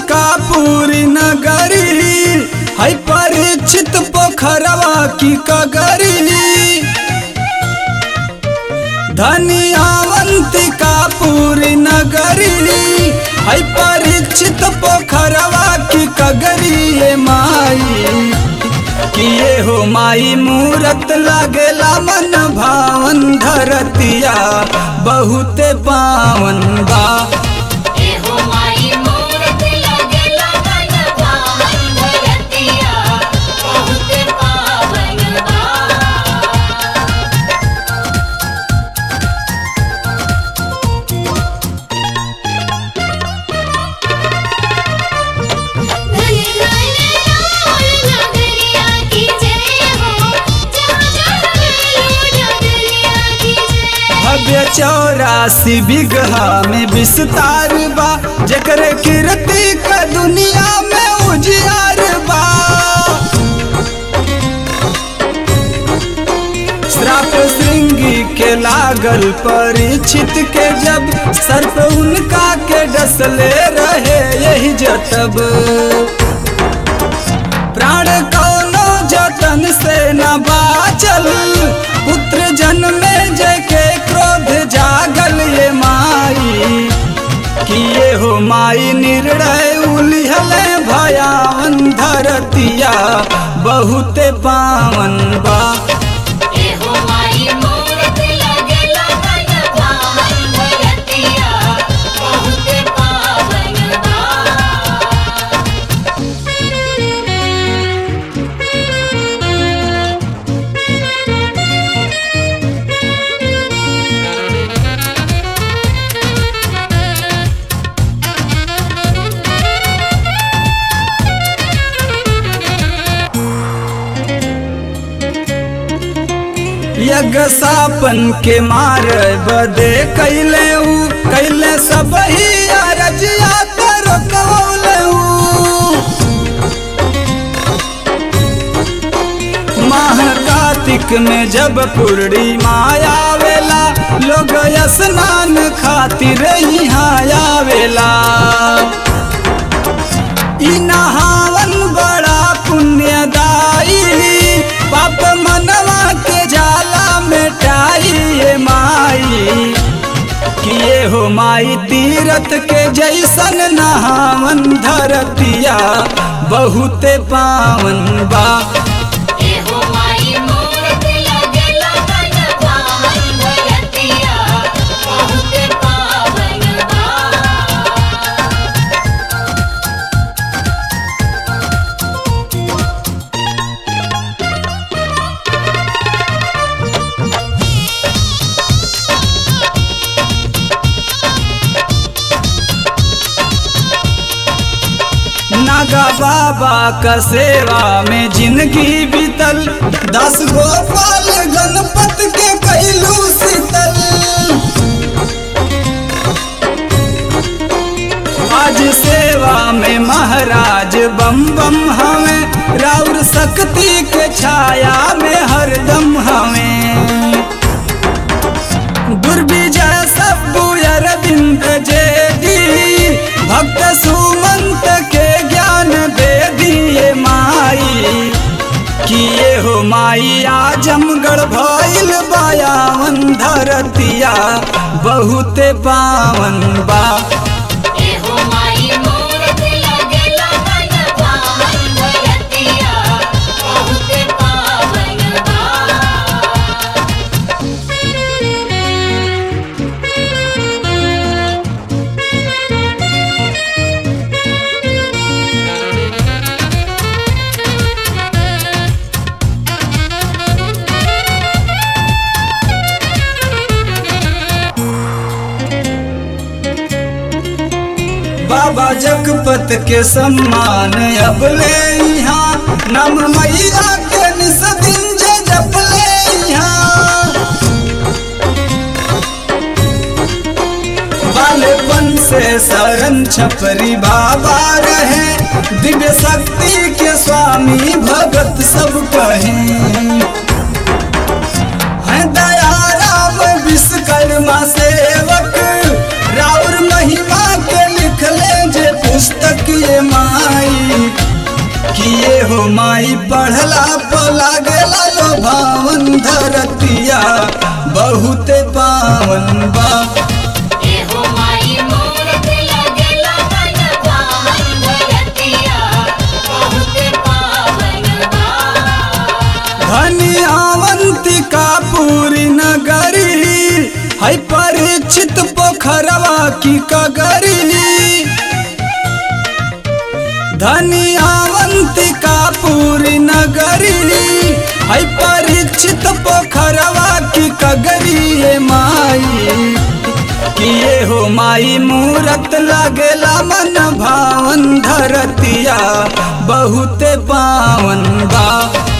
पूरी नगरी है परीक्षित पोखरवा की कगरी धनियावंतिका पूरी नगरी है परीक्षित पोखरवा की कगरी ये माई किए हो माई मूरत लागेला मन भावन धरतिया बहुते पावन बा एहो माई मूरत लगेला मन पावन धरतिया बहुत पावन बा धनी धनी राम नगरिया की जय हो जहाँ जहाँ गयो नगरिया की जय भव्य चौरासी बिगहा में विस्तार बा जकरे कीर्ति का दुनिया में उजियार बा श्राप श्रृंगी के लागल परीक्षित के जब सर्प उनका के डसले रहे यही जतब प्राण कौनो जतन से न बाचल पुत्र जन्मे जय के क्रोध जागल ये माई किए हो माई निर्णय उलिहले भयावन धरतिया बहुते पावन बा एहो माई मूरत लगेला मन पावन धरतिया बहुत पावन बा यज्ञ सापन के मार बदे कैले ऊ कैले सब ही अरजिया कर कौले माह कार्तिक में जब पूर्णिमा आवेला लोग स्नान खातिर यहाँ आवेला ई नहावन बड़ा पुण्यदायी पाप मनवा के जाला मिटाई ये माई किए हो माई तीरथ के जैसन नहावन धरतिया बहुते पावन बा एहो माई मूरत लगेला मन पावन धरतिया बहुत पावन बा नागा बाबा का सेवा में जिंदगी बीतल दस गोपाल गणपत के कैलू शीतल आज सेवा में महाराज बम बम हमें राउर शक्ति के छाया में हरदम हमें दुर्विजय सब्बु अरविंद जेदी भक्त सुमंत के ज्ञान दे दिए माई किए हो माई आजमगढ़ भइल बायावन धरतिया बहुते पावन बा एहो माई मूरत लगेला मन पावन धरतिया बहुत पावन बा बाबा जगपत के सम्मान अब ले यहाँ नम मैया के निसदिन जे जप ले यहाँ बालेपन से शरण छपरी बाबा रहे दिव्य शक्ति के स्वामी भगत सब कहें हैं दया राम विश्वकर्मा सेवक राउर महिमा के लिख ले जे पुस्तक ये किए हो माई पढ़ला पला गेला लो भावन धरतिया बहुते पावन बा एहो माई मूरत लगेला मन पावन धरतिया बहुत पावन बा धनियावंतिका पूरी नगरी है परीक्षित पोखरवा की कगरी धनियावंतिका पूरी नगरी है परीक्षित पोखरवा की कगरी ये माई किए हो माई मूरत लगेला मन भावन धरतिया बहुते पावन बा